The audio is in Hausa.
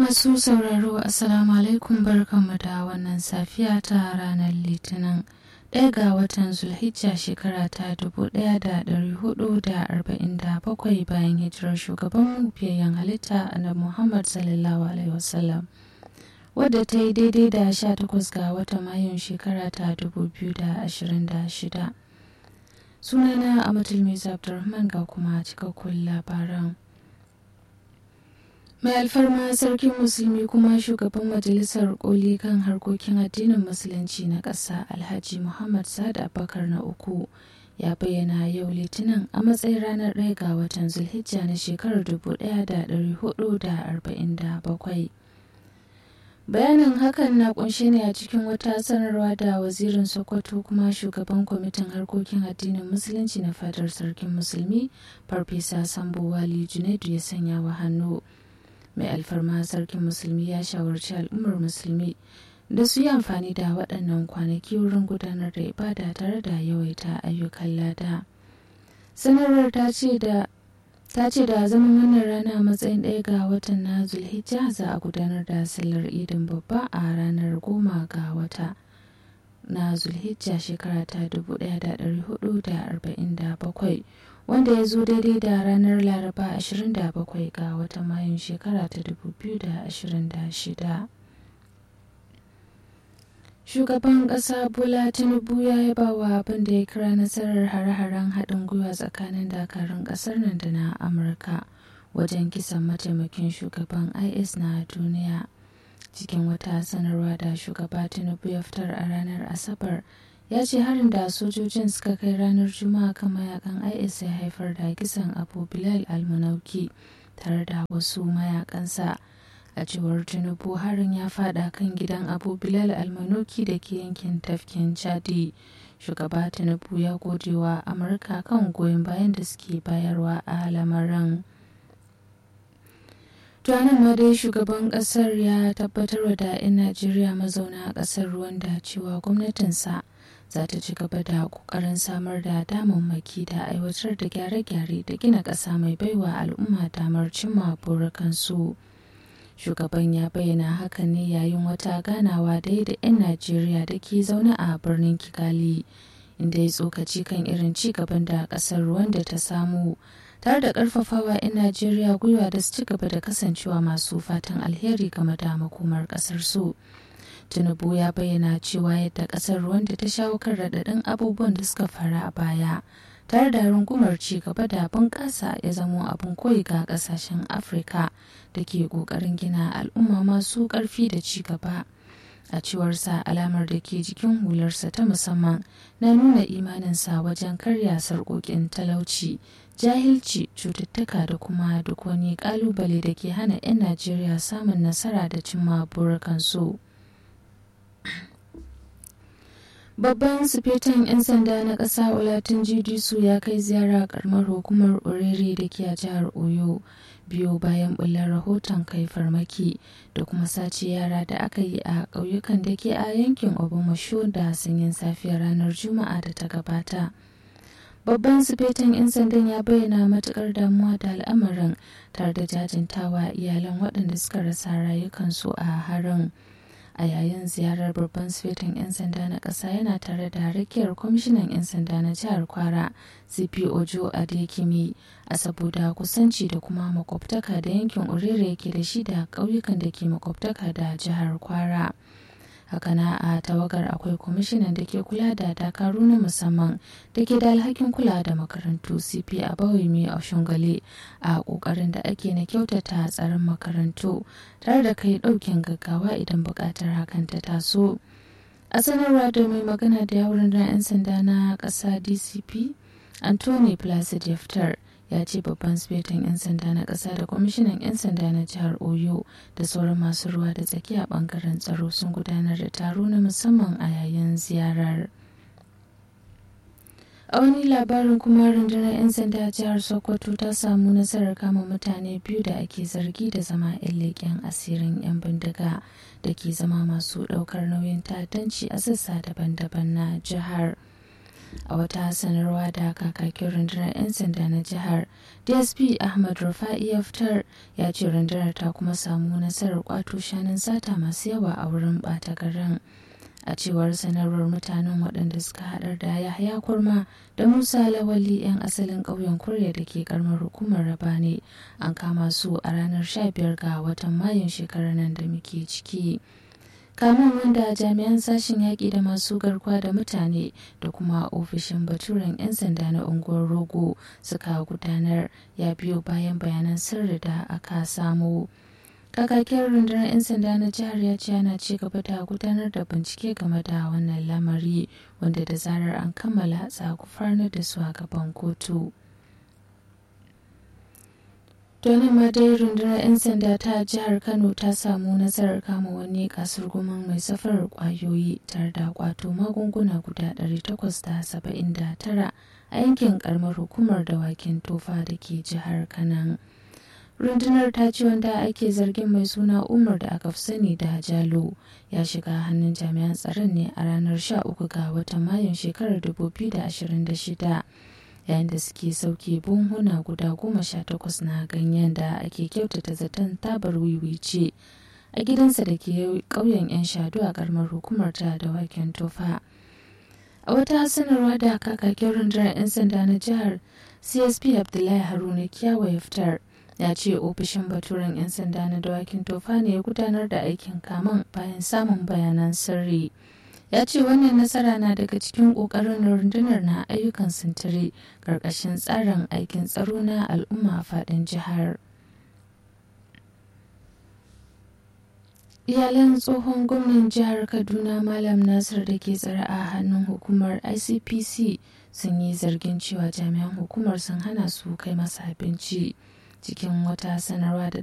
Masu sauraro Assalamu alaikum barkanmu da wannan safiya ta ranar Litinin ɗaya ga watan Zulhijja shekara ta 1447 bayan hijirar shugaban fiyayyen halitta na Muhammad sallallahu Alaihi wasallam wadda ta yi daidai da 18 ga watan Mayun shekara ta 2026. Sunana Amatul Misa Abdulrahman ga kuma cikakkun labaran. mai alfarma sarkin musulmi kuma shugaban majalisar koli kan harkokin addinin musulunci na ƙasa alhaji muhammad sa'ad abubakar na uku ya bayyana yau litinin a matsayin ranar ɗaya ga watan zulhijja na shekarar 1447 bayanin hakan na kunshe ne a cikin wata sanarwa da wazirin sokoto kuma shugaban kwamitin harkokin addinin musulunci na fadar sarkin musulmi farfesa sambo wali junaidu ya sanya wa hannu mai alfarma sarkin musulmi ya shawarci al'ummar musulmi da su yi amfani da waɗannan kwanaki wurin gudanar da ibada tare da yawaita ayyukan lada sanarwar ta ce da ta ce da zaman wannan rana a matsayin ɗaya ga watan na zulhijja za a gudanar da sallar idin babba a ranar goma ga wata na zulhijja shekara ta 1447 wanda ya zo daidai da ranar laraba 27 ga watan mayun shekara ta 2026 shugaban ƙasa bola tinubu ya yaba wa abin da ya kira nasarar hare-haren haɗin gwiwa tsakanin dakarun ƙasar nan da na amurka wajen kisan mataimakin shugaban is na duniya cikin wata sanarwa da shugaba tinubu ya fitar a ranar asabar ya ce harin da sojojin suka kai ranar juma'a kan mayakan is ya haifar da kisan abu bilal almunauki tare da wasu mayakansa a cewar tinubu harin ya fada kan gidan abu bilal almanuki da ke yankin tafkin chadi shugaba tinubu ya gode wa amurka kan goyon bayan da suke bayarwa a lamarin tuwanin ma dai shugaban kasar ya tabbatar da 'yan najeriya mazauna a kasar rwanda cewa gwamnatinsa za ta ci gaba da kokarin samar da damammaki da aiwatar da gyare-gyare da gina ƙasa mai baiwa al'umma damar cimma burukansu shugaban ya bayyana hakan ne yayin wata ganawa da da 'yan najeriya da ke zaune a birnin kigali inda ya tsokaci kan irin ci gaban da ƙasar rwanda ta samu tare da ƙarfafawa 'yan najeriya gwiwa da su ci gaba da kasancewa masu fatan alheri game da makomar ƙasar su. tinubu ya bayyana cewa yadda kasar rwanda ta shawo kan raɗaɗin abubuwan da suka fara a baya tare da rungumar ci gaba da bunƙasa ya zamo abin koyi ga ƙasashen afirka da ke ƙoƙarin gina al'umma masu ƙarfi da ci gaba a cewarsa alamar da ke jikin hularsa ta musamman na nuna imaninsa wajen karya sarƙoƙin talauci jahilci cututtuka da kuma duk wani ƙalubale da ke hana 'yan najeriya samun nasara da cimma burukansu. babban sufetan 'yan sanda na ƙasa olatin jidisu ya kai ziyara karamar hukumar orere da ke a jihar oyo biyu bayan bullar rahoton kai farmaki da kuma sace yara da aka yi a ƙauyukan da ke a yankin obamasho da sanyin safiyar ranar juma'a da ta gabata babban sufetan 'yan sandan ya bayyana matukar damuwa da al'amarin tare da jajintawa iyalan waɗanda suka rasa rayukansu a harin a yayin ziyarar babban sufetin 'yan sanda na ƙasa yana tare da rakiyar kwamishinan 'yan sanda na jihar kwara cp ojo adekimi a saboda kusanci da kuma makwabtaka da yankin urere yake da shi da ƙauyukan da ke makwabtaka da jihar kwara hakana a tawagar akwai kwamishinan da ke kula da dakaru na musamman da ke da alhakin kula da makarantu cp a bawimi a shungale a kokarin da ake na kyautata tsaron makarantu tare da kai daukin gaggawa idan bukatar hakan ta taso a sanarwa da mai magana da yawon 'yan sanda na ƙasa dcp anthony placid ya fitar ya ce babban sifetin 'yan sanda na ƙasa da kwamishinan 'yan sanda na jihar oyo da sauran masu ruwa da tsaki a bangaren tsaro sun gudanar da taro na musamman a yayin ziyarar a wani labarin kuma rundunar 'yan sanda a jihar sokoto ta samu nasarar kama mutane biyu da ake zargi da zama 'yan leƙen asirin 'yan bindiga da ke zama masu ɗaukar nauyin ta'addanci a sassa daban-daban na jihar a wata sanarwa da kakakin rundunar 'yan sanda na jihar dsp ahmad rufa'i ya fitar ya ce rundunar ta kuma samu nasarar kwato shanun sata masu yawa a wurin bata garin a cewar sanarwar mutanen waɗanda suka haɗar da yahaya kurma da musa lawali 'yan asalin ƙauyen kurya da ke karamar hukumar rabane an kama su a ranar 15 ga watan mayun shekarar nan da muke ciki kamun wanda jami'an sashen yaƙi da masu garkuwa da mutane da kuma ofishin baturen 'yan sanda na unguwar rogo suka gudanar ya biyo bayan bayanan sirri da aka samu kakakin rundunar 'yan sanda na jihar ya ce ana ci gaba da gudanar da bincike game da wannan lamari wanda da zarar an kammala za farnar da su a gaban kotu Donin ma dai rundunar 'yan sanda ta jihar Kano ta samu nasarar kama wani kasar guman mai safarar kwayoyi tare da kwato magunguna guda 879 a yankin karamar hukumar dawakin tofa da ke jihar Kanan. rundunar ta ce wanda ake zargin mai suna umar da aka fi sani da jalo ya shiga hannun jami'an tsaron ne a ranar 13 ga watan mayun shekarar 2026 yayin da suke sauke bunhuna guda goma sha takwas na ganyen da ake kyautata zaton tabar wiwi ce a gidansa da ke ƙauyen 'yan shadu a karamar hukumar ta da waken tofa a wata sanarwa da kakakin rundunar 'yan sanda na jihar csp abdullahi haruna kyawa ya fitar ya ce ofishin baturen 'yan sanda na dawakin tofa ne ya gudanar da aikin kaman bayan samun bayanan sirri ya ce wannan nasara na daga cikin kokarin rundunar na ayyukan sintiri karkashin tsarin aikin tsaro na al'umma a fadin jihar iyalan tsohon gwamnan jihar kaduna malam nasir da ke tsare a hannun hukumar icpc sun yi zargin cewa jami'an hukumar sun hana su kai masa abinci cikin wata sanarwa da